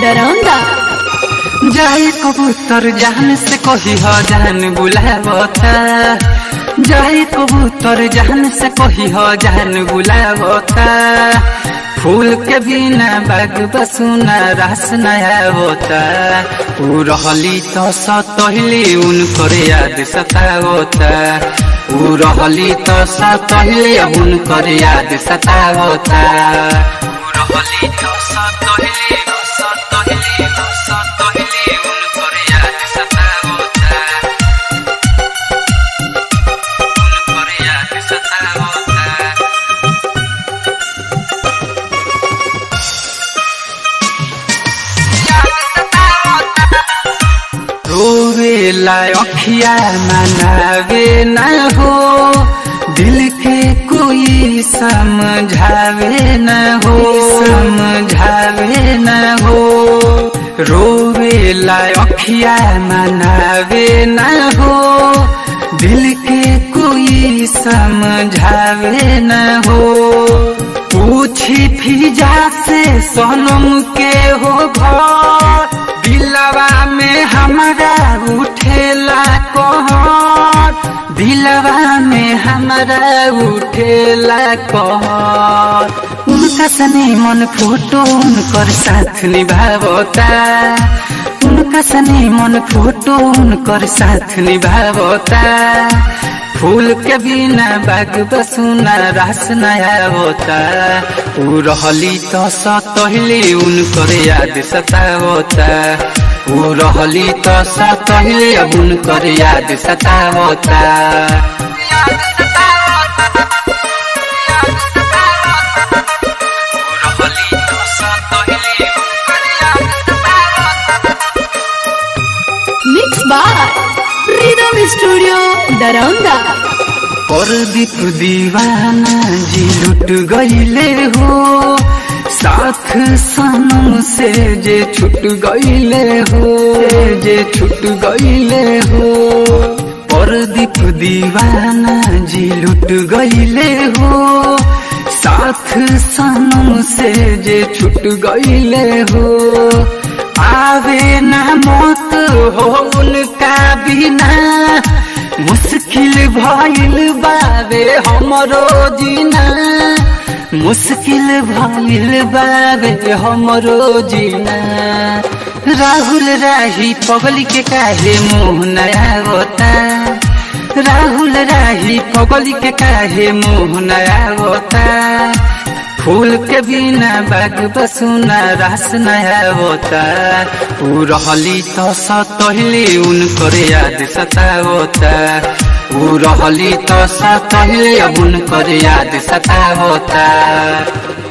डराउंदा जाए कबूतर जान से कही हो जान बुलावता जाए कबूतर जान से कही हो जान बुलावता फूल के बिना बाग बसुना रास नया होता ऊ रहली तो सतहली उनकर याद सतावता ऊ रहली तो सतहली उनकर याद सतावता ऊ रहली तो सतहली सतहली सतहली उनकर याद सतावता उनकर याद सतावता रोवेला अखिया मनावे न हो दिल के कोई समझावे न हो समझावे न हो रोवेला अखिया मनावे न हो दिल के कोई समझावे न हो पूछी फिजा से सनम के हो घर दिलवा में हमारा उठेला कहर दिलवा में हमारा उठेला कहर उनका सने मन फोटो उनकर साथ निभावता उनका सने मन फोटो उनकर साथ निभावता फूल के बिना बाग बसुना रास नया होता ऊ रहली तो सतहली उनकर याद सतावता ऊ रहली तो सतहली उनकर याद सतावता मिक्स बाय रिदम स्टूडियो डराउंदा परदीप दीवाना जी लुट गईले हो साथ सनम से जे छुट गईले हो जे छुट गईले हो परदीप दीवाना जी लुट गईले हो साथ सनम से जे छुट गईले हो आवे ना मौत हो उनका बिना मुश्किल भइल बाबे हमरो जीना मुश्किल भइल बाबे हमरो जीना राहुल राही पगली के काहे मुँह नया होता राहुल राही पगली के काहे मुँह नया होता फूल के बिना बाग बसुना रास नया होता ऊ रहली तो सतहली उनकर याद सतावता ऊ रहली तो सतहली उनकर याद सतावता